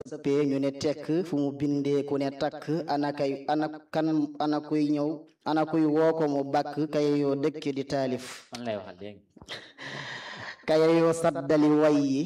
sëppee ñu ne tekk fu mu bindee ku ne takk ana kay ana kan ana kuy ñëw ana kuy woo ko mu bàkk kay yoo dëkk di taalif man lay waxal léegi kay yoo saddali way yi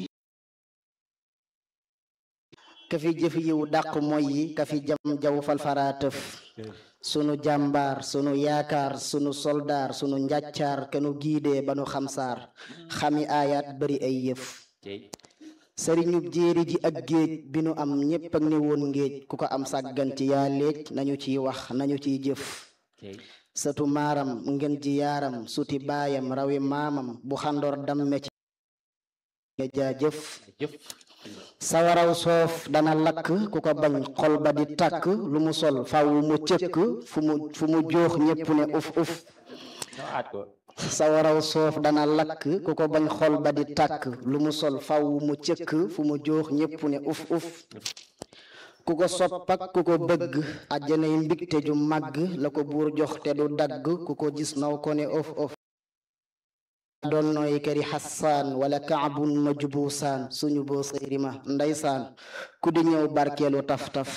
ka fi jëf yiw dàq moy yi ka fi jam jaw falfara tëf sunu jàmbaar sunu yaakaar sunu soldaar sunu njàccaar kanu giidee ba nu xamsaar xami aayaat bari ay yëf tey sëriñu jéeri ji ak géej bi nu am ñépp ak ni woon ngéej ku ko am sàggan ci yaa léej nañu ciy wax nañu ciy jëf tey sëtu maaram ngeen ji yaaram suti baayam rawi maamam bu xandoor damme ci nga jaajëf jëf sawaraw soof dana lakk ku ko bañ xol ba di tàkk lu mu sol faw mu cëkk fu mu fu mu joox ñépp ne uf uf ñoo aat ko sawaraw soof dana lakk ku ko bañ xol ba di tàkk lu mu sol faw mu cëkk fu mu joox ñépp ne uf uf ku ko sopp ak ku ko bëgg àjjanay mbigte ju màgg la ko buur jox te du dagg ku ko gis naw ko ne of of doon nooy këri xassaan wala kaabun ma jubusaan suñu boo sëyrima ndeysaan ku di ñëw barkeelu taf-taf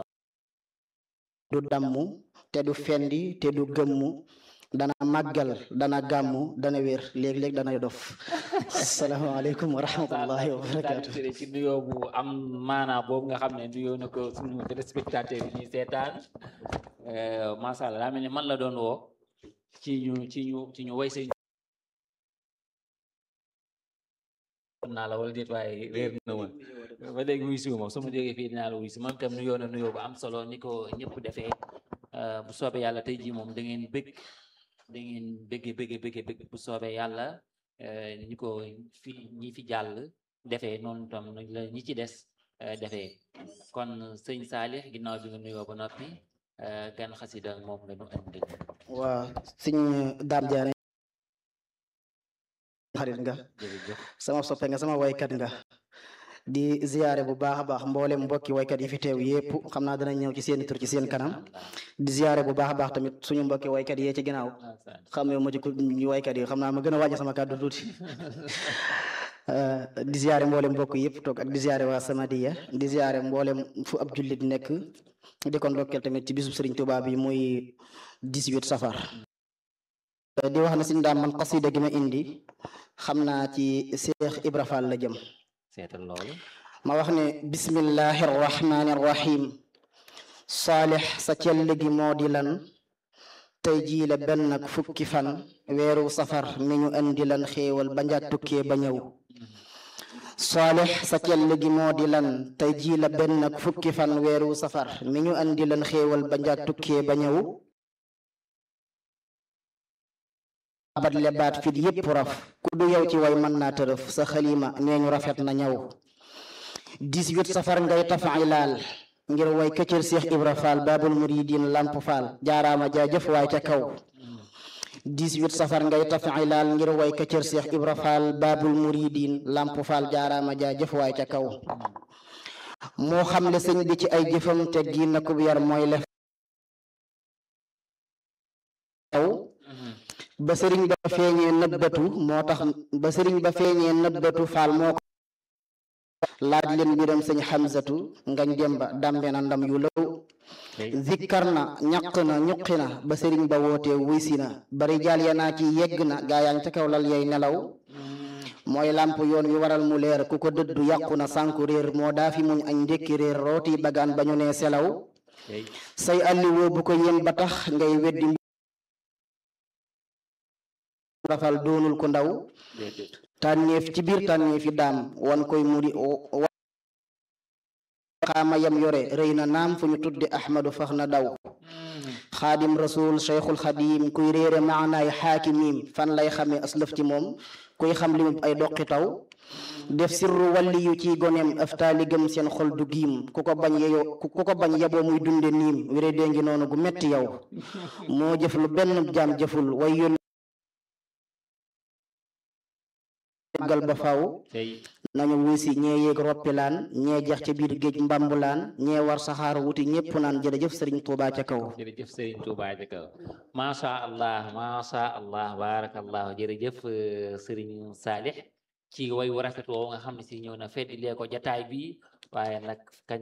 du dammu te du fendi te du gëmmu dana màggal dana gàmmu dana wér léeg-léeg dana dof asalaamaaleykum wa rahmatullahi wa barakaatu daal ci nuyoo bu am maanaa boobu nga xam ne nuyoo na ko suñu téléspectateur yi ñuy seetaan macha allah daa mel ni man la doon woo ci ñu ci ñu ci ñu way say naa la wala déet waaye réer na ma ba léegi wuy siwu ma su ma jógee fii dinaa la wuy si moom itam nuyoo na nuyoo bu am solo ni ko ñëpp defee bu soobee yàlla tey jii moom da ngeen bëgg da ngeen bëgge bëgge bëgge bëgg bu soobee yàlla ñi ko fi ñi fi jàll defee noonu tam la ñi ci des defee kon sëñ Saalix ginnaaw bi nga nuyoo ba noppi gan xasida moom la ñu indi waa sëñ daam jaane xarit nga jërëjëf sama soppe nga sama waykat nga di ziyaare bu baax a baax mboolem mbokki waykat yi fi teew yépp xam naa dana ñëw ci seen tur ci seen kanam di ziyaare bu baax a baax tamit suñu mbokki waykat yee ci ginnaaw xam ne ma ci ku ñu waykat yi xam naa ma gën a wàññi sama kàddu tuuti di ziyaare mboolem mbokk yëpp toog ak di ziyaare waa Samadiya di ziyaare mboolem fu ab jullit nekk di ko ndokkeel tamit ci bisub Sëriñ Tuubaa bi muy 18 safar di wax na suñu daam man xasida gi ma indi xam naa ci Seex Ibra Fall la jëm seetal loolu ma wax ne bismillahi rrahmani rrahim saalix sa cell gi moo di lan tey jii la benn ak fukki fan weeru safar mi ñu indi lan xéewal ba njaat tukkee ba ñëw saalix sa cell gi moo di lan tey jii la benn ak fukki fan weeru safar mi ñu indi lan xéewal ba njaat tukkee ba ñëw abat lebaat fit yépp raf ku du yow ci way mën naa tërëf sa xalima nee ñu rafet na ñaw 18 safar ngay tafailaal ngir way këccër Seex Ibra Faal baabul muridin lamp faal jaaraama jaajëf waay ca kaw 18 safar ngay tafailaal ngir way këccër Seex Ibra Faal baabul muridin lamp faal jaaraama jaajëf waay ca kaw moo xam le sëñ bi ci ay jëfam te gi na kub yar mooy lef kaw ba sëriñ ba feeñee nëbbatu moo tax ba sëriñ ba feeñee nëbbatu faal moo ko laaj leen mbiram sëñ xamsatu ngañ demba dambe na ndam yu lëw zikkar na ñaq na ñuqi na ba sëriñ ba wootee wuysi na bari jaal ya naa ci yegg na gaayaan ca kaw lal yay nelaw mooy làmp yoon wi waral mu leer ku ko dëddu yàqu na sànku réer moo daa fi muñ añ ndékki réer rooti bagaan ba ñu nee selaw say alliwoo bu ko yem ba tax ngay weddi rafal doonul ko ndaw tànneef ci biir tànneefi daam wan koy muri xaama yam yore rëy na naam fu ñu tudde ahmadu fax na daw xaadim rasul cheikhul xadim kuy réere maanaay xaakimim fan lay xame aslëf ci moom kuy xam limub ay doqi taw def sirru walli yu ci goneem aftaali gëm seen xol du giim ku ko bañ yeyo ku ko bañ yeboo muy dunde niim wéré dee ngi noonu gu metti yow moo jëf lu benn jaam jëful way yónni gal ba faw nañu wuusi ñee yéeg roppilaan ñee jeex ca biir géej mbambulaan ñee war saxaar wuti ñépp naan jërëjëf sëriñ Tuubaa ca kaw jërëjëf sëriñ Tuubaa ca kaw macha allah macha allah barakallahu jërëjëf sëriñ Saalix ci way wu rafet woowu nga xam ne si ñëw na fedd lee ko jataay bi waaye nag kañ